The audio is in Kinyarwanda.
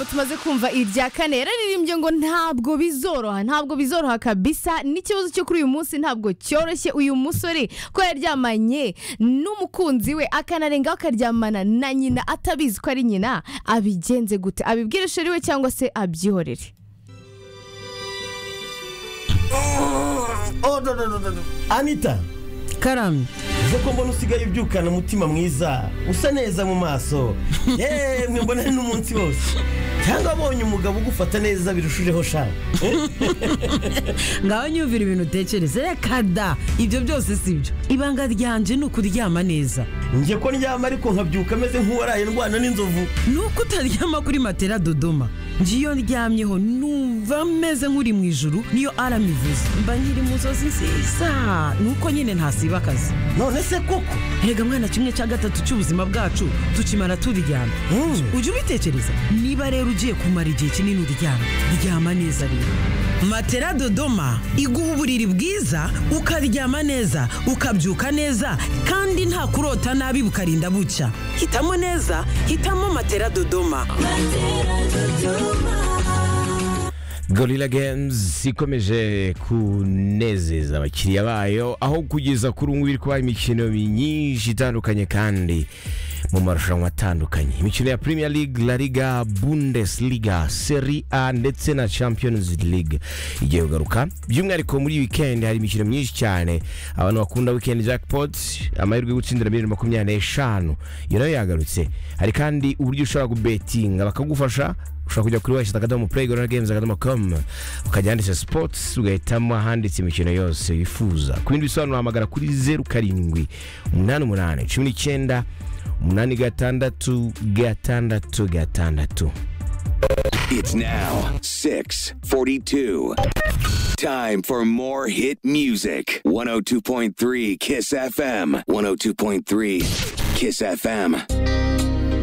tumaze kumva irya kane yararirimbye ngo ntabwo bizoroha ntabwo bizoroha kabisa n'ikibazo cyo kuri uyu munsi ntabwo cyoroshye uyu musore ko yaryamanye n'umukunzi we akanarengaho akaryamana na nyina atabizi ko ari nyina abigenze gute abibwire sheri we cyangwa se abyihorere oh no no no no no. anita karamye uze ko mbona usigaye ubyukana umutima mwiza usa neza mu maso yemwe mbona ari n'umunsi wose cyangwa abonye umugabo ugufata neza birushijeho shaka ngaho nyumvira ibintu utekereza reka da ibyo byose si byo ibanga ryanje ni ukuryama neza njye ko ndyama ariko nkabyuka ameze nk'uwaraye ndwana n'inzovu ni uko utaryama kuri matera dodoma njye iyo ndyamyeho numva meze nk'uri mu ijuru niyo arama ivuze mba nkiri mu nzozi nziza ni uko nyine ntasiba akazi none se koko rega mwana kimwe cya gatatu cy'ubuzima bwacu tukimara turyama Hmm. ujye ubitekereza niba rero ugiye kumara igihe kinini uryama ryama neza rero matera dodoma iguha uburiri bwiza ukaryama neza ukabyuka neza kandi nta kurota nabi bukarinda bucya hitamo neza hitamo matera dodoma gorilla games ikomeje kunezeza abakiriya bayo aho kugeza kuri ubu ngubu iri kubaha imikino myinshi itandukanye kandi mu marushanwa atandukanye imikino ya premier league la liga bundesliga seri a ndetse na champions league igiye kugaruka by'umwihariko muri weekend hari imikino myinshi cyane abantu bakunda weekend jackpot amahirwe yo gutsindira miliyoni makumyabiri n'eshanu iyo nayo yagarutse hari kandi uburyo ushobora kubetinga bakagufasha ushobora kujya kuri wahita akadomo play gorilla games akadomo com ukajya ahanditse sports ugahitamo ahanditse imikino yose wifuza ku bindi bisobanuro hamagara kuri zeru karindwi umunani umunani cumi n'icyenda umunani gatandatu gatandatu gatandatu It's now 642. Time for more hit music. 102.3 Kiss FM. 102.3 Kiss FM.